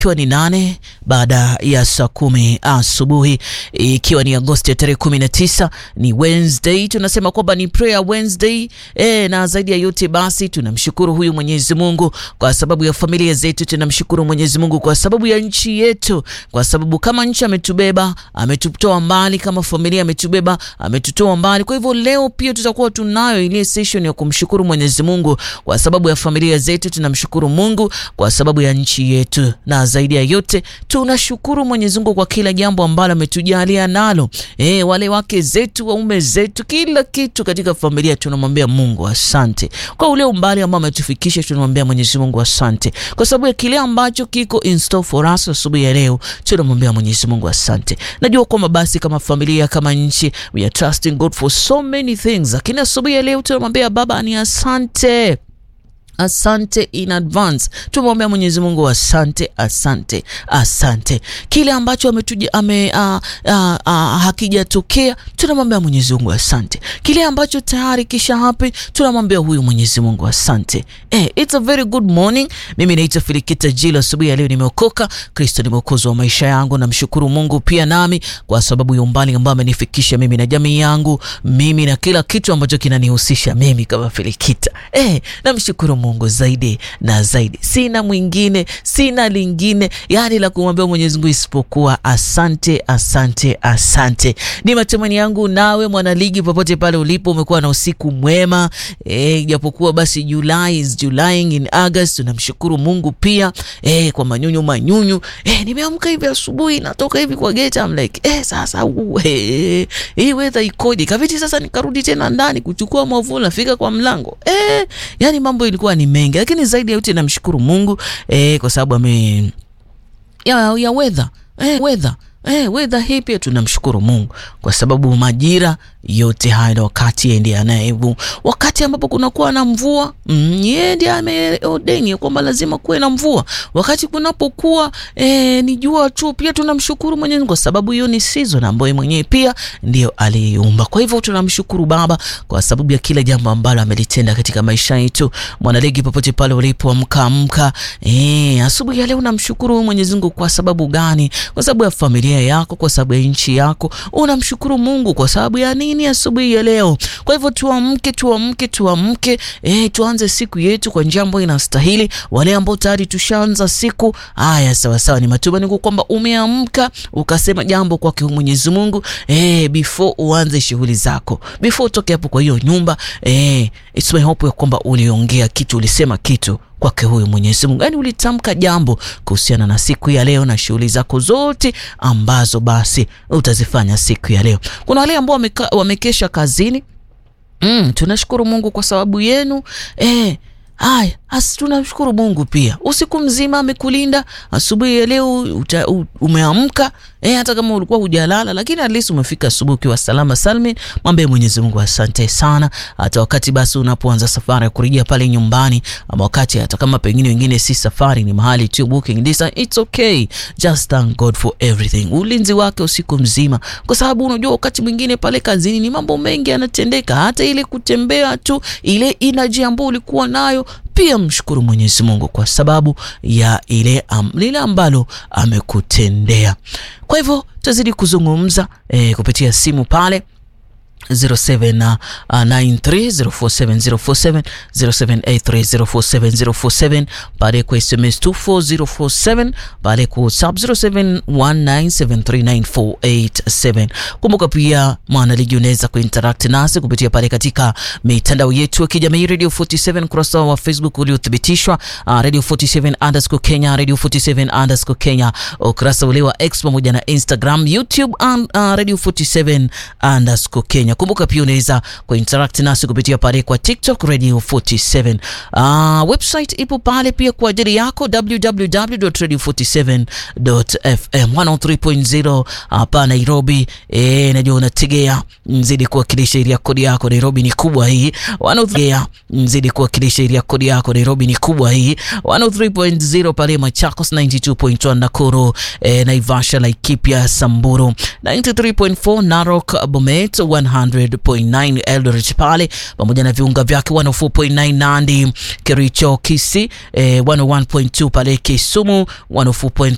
ikiwa ni nane baada ya saa kumi asubuhi, ikiwa ni Agosti ya tarehe kumi na tisa ni Wednesday. Tunasema kwamba ni prayer Wednesday e, na zaidi ya yote basi tunamshukuru huyu Mwenyezi Mungu kwa sababu ya familia zetu. Tunamshukuru Mwenyezi Mungu kwa sababu ya nchi yetu, kwa sababu kama nchi ametubeba, ametutoa mbali, kama familia ametubeba, ametutoa mbali. Kwa hivyo leo pia tutakuwa tunayo ile session ya kumshukuru Mwenyezi Mungu kwa sababu ya familia zetu. Tunamshukuru Mungu kwa sababu ya nchi yetu na zaidi ya yote tunashukuru Mwenyezi Mungu kwa kila jambo ambalo ametujalia nalo. E, wale wake zetu, waume zetu, kila kitu katika familia tunamwambia Mungu asante kwa ule umbali ambao ametufikisha. Tunamwambia Mwenyezi Mungu asante kwa sababu ya kile ambacho kiko in store for us asubuhi ya leo. Tunamwambia Mwenyezi Mungu asante. Najua kwamba basi kama familia, kama nchi, we are trusting God for so many things, lakini asubuhi ya leo tunamwambia Baba ni asante Asante in advance. Tumwambia Mwenyezi Mungu asante, asante, asante. Kile ambacho ametuja ame uh, uh, uh, hakijatokea, tunamwambia Mwenyezi Mungu asante. Kile ambacho tayari kisha happen, tunamwambia huyu Mwenyezi Mungu asante. Eh, it's a very good morning. Mimi naitwa Filikita Jila. Asubuhi ya leo nimeokoka, Kristo ni mwokozi wa maisha yangu. Namshukuru Mungu pia nami kwa sababu ya umbali ambao amenifikisha mimi na jamii yangu, mimi na kila kitu ambacho kinanihusisha mimi kama Filikita. Eh, namshukuru Mungu zaidi na zaidi. Sina mwingine, sina lingine yani la kumwambia Mwenyezi Mungu isipokuwa asante, asante, asante. Ni matumaini yangu nawe mwanaligi, popote pale ulipo, umekuwa na usiku mwema eh, japokuwa basi July is July in August. Tunamshukuru Mungu pia eh, kwa manyunyu manyunyu eh, nimeamka hivi asubuhi, natoka hivi kwa gate, I'm like eh, sasa uh, eh, hii weather ikoje? Kaviti sasa nikarudi tena ndani kuchukua mwavuli, nafika kwa mlango eh, yani mambo ilikuwa ni mengi, lakini zaidi ya yote namshukuru Mungu eh, kwa sababu ame ya, ya weather eh, weather eh, weather hii pia tunamshukuru Mungu kwa sababu majira yote haya na wakati ndiye anayevu, wakati ambapo kunakuwa na mvua mm, yeye ndiye ameordeni kwamba lazima kuwe na mvua. Wakati kunapokuwa eh, ni jua tu, pia tunamshukuru Mwenyezi Mungu kwa sababu hiyo ni season ambayo mwenyewe pia ndio aliumba. Kwa hivyo tunamshukuru Baba kwa sababu ya kila jambo ambalo amelitenda katika maisha yetu. Mwanaligi, popote pale ulipo, amka amka, eh, asubuhi ya leo namshukuru Mwenyezi Mungu kwa sababu gani? Kwa sababu ya familia yako, kwa sababu ya nchi yako. Unamshukuru Mungu kwa sababu ya nini? Asubuhi ya leo. Kwa hivyo tuamke, tuamke, tuamke, eh, tuanze siku yetu kwa njia ambayo inastahili. Wale ambao tayari tushaanza siku haya, sawa sawa, ni matumaini kwamba umeamka ukasema jambo kwake Mwenyezi Mungu eh, before uanze shughuli zako, before utoke hapo kwa hiyo nyumba eh, it's my hope ya kwamba uliongea kitu, ulisema kitu kwake huyu Mwenyezi Mungu, yaani ulitamka jambo kuhusiana na siku ya leo na shughuli zako zote ambazo basi utazifanya siku ya leo. Kuna wale ambao wamekesha kazini mm, tunashukuru Mungu kwa sababu yenu eh, Haya, asi tunamshukuru Mungu pia, usiku mzima amekulinda. Asubuhi ya leo umeamka eh, hata kama ulikuwa hujalala, lakini at least umefika asubuhi ukiwa salama salmin. Mwambie Mwenyezi Mungu asante sana. Hata wakati basi unapoanza safari ya kurejea pale nyumbani, ama wakati hata kama pengine wengine si safari, ni mahali tu booking distance, it's okay, just thank God for everything, ulinzi wake usiku mzima, kwa sababu unajua wakati mwingine pale kazini ni mambo mengi yanatendeka, hata ile kutembea tu, ile energy ambayo ulikuwa nayo pia mshukuru Mwenyezi Mungu kwa sababu ya ile am, lile ambalo amekutendea. Kwa hivyo tutazidi kuzungumza eh, kupitia simu pale 0793047047 0783047047 pale kwa SMS 24047 pale kwa WhatsApp 0719739487. Kumbuka pia mwanaligi unaweza kuinteract nasi kupitia pale katika mitandao yetu ya kijamii Radio 47 kurasa wa Facebook uliothibitishwa uh, Radio 47 underscore Kenya, Radio 47 underscore Kenya, ukurasa ule wa X pamoja na Instagram, YouTube and, uh, Radio 47 underscore Kenya. Kumbuka pia unaweza kuinteract nasi kupitia pale kwa TikTok Radio 47. Uh, website ipo pale pia kwa ajili yako www.radio47.fm 103.0 hapa Nairobi. Eh, najua unategea mzidi kuwakilisha ili kodi yako Nairobi ni kubwa hii. 103 mzidi kuwakilisha ili kodi yako Nairobi ni kubwa hii. 103.0 pale Machakos, 92.1 Nakuru, eh, Naivasha, Laikipia, Samburu, 93.4 Narok, Bomet, 100.9 Eldoret pale pamoja na viunga vyake 104.9 Nandi, Kericho, Kisii, eh, 101.2 pale Kisumu, 104.